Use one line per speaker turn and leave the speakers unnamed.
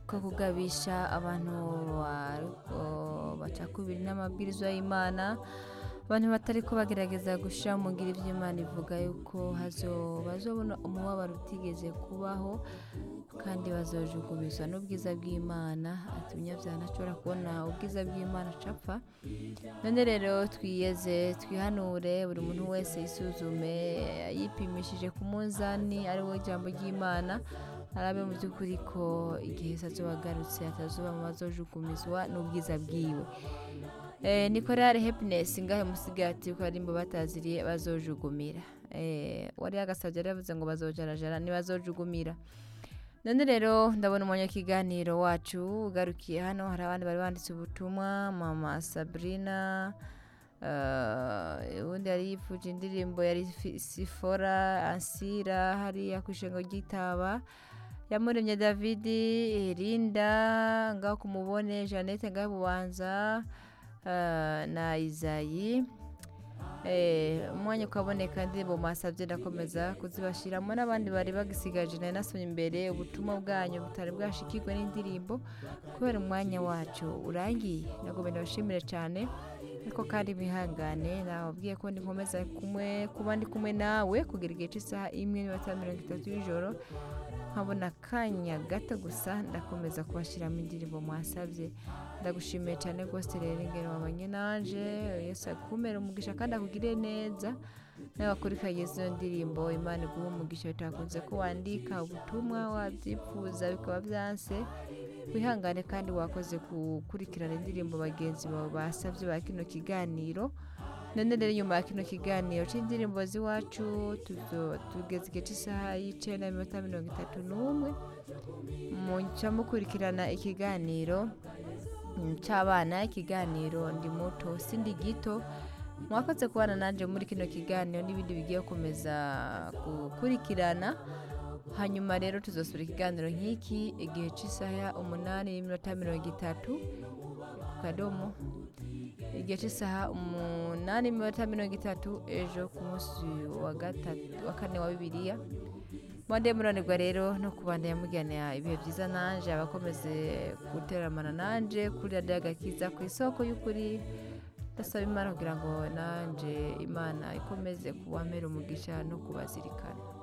ko kugabisha abantu bariko bacakubiri n'amabwirizwa y'imana abantu batariko bagerageza gushira mu ngiro ivyo imana ivuga yuko hazo bazobona umubabaro utigeze kubaho kandi bazojugubizwa n'ubwiza bw'imana ati umunyabyaha ntashobora kubona ubwiza bw'imana acapfa none rero twiyeze twihanure buri muntu wese yisuzume yipimishije ku munzani ari wo ijambo ry'imana arabe mu by'ukuri ko igihe se azoba agarutse atazuba mu bazojugumizwa n'ubwiza bwiwe Eh, ni korari happiness ngahe musigati ko arimbo bataziriye bazojugumira eh, wari yagasavye yari yavuze ngo bazojarajara ntibazojugumira none rero ndabona umwanya w'ikiganiro wacu ugarukiye hano hari abandi bari banditse ubutumwa mama sabrina eh, ubundi yari yifuje indirimbo yari fi- sifora ansira hariya ku ishengo ry'itaba yamuremye davidi rinda ngaho kumubone jeannette ngaho bubanza eh, na izayi Eh, umwanya ukaboneka ndirimbo mwasabye ndakomeza kuzibashiramo n'abandi bari bagisigaje nari nasomye imbere ubutumwa bwanyu butari bwashikirwe n'indirimbo kubera umwanya wacu urangiye nagomba ndabashimire cyane ariko kandi bihangane nababwiye ko ndi nkomeza kumwe kuba ndi kumwe nawe kugera igihe cy'isaha imwe n'iminota mirongo itatu y'ijoro nkabona akanya gato gusa ndakomeza kubashyiramo indirimbo mwasabye ndagushimiye cyane rwose rero ingero wabanye nanje yesu akumere umugisha kandi akugire neza nawe wakurikiranye izo ndirimbo imana iguha umugisha bitakunze ko wandika ubutumwa wabyifuza bikaba byanse wihangane kandi wakoze gukurikirana indirimbo bagenzi bawe basabye ba kino kiganiro none rero nyuma ya kino kiganiro cy'indirimbo z'iwacu tuzo- tugeze igihe cy'isaha y'icenda n'iminota mirongo itatu n'umwe muca mukurikirana ikiganiro mm, c'abana ikiganiro ndi muto sindi gito mwakoze kubana nanje muri kino kiganiro n'ibindi bigiye gukomeza gukurikirana hanyuma rero tuzosubira ikiganiro nk'iki igihe cy'isaha umunani n'iminota mirongo itatu ku kadomo igihe cy'isaha umunani n'iminota mirongo itatu ejo ku munsi wa gatatu wa kane wa bibiliya mwande muranirwa rero no kubandanya mugana ibihe byiza nanje abakomeze guteramana nanje kuri radiyo agakiza ku isoko y'ukuri ndasaba imana kugira ngo nanje imana ikomeze kubamera umugisha no kubazirikana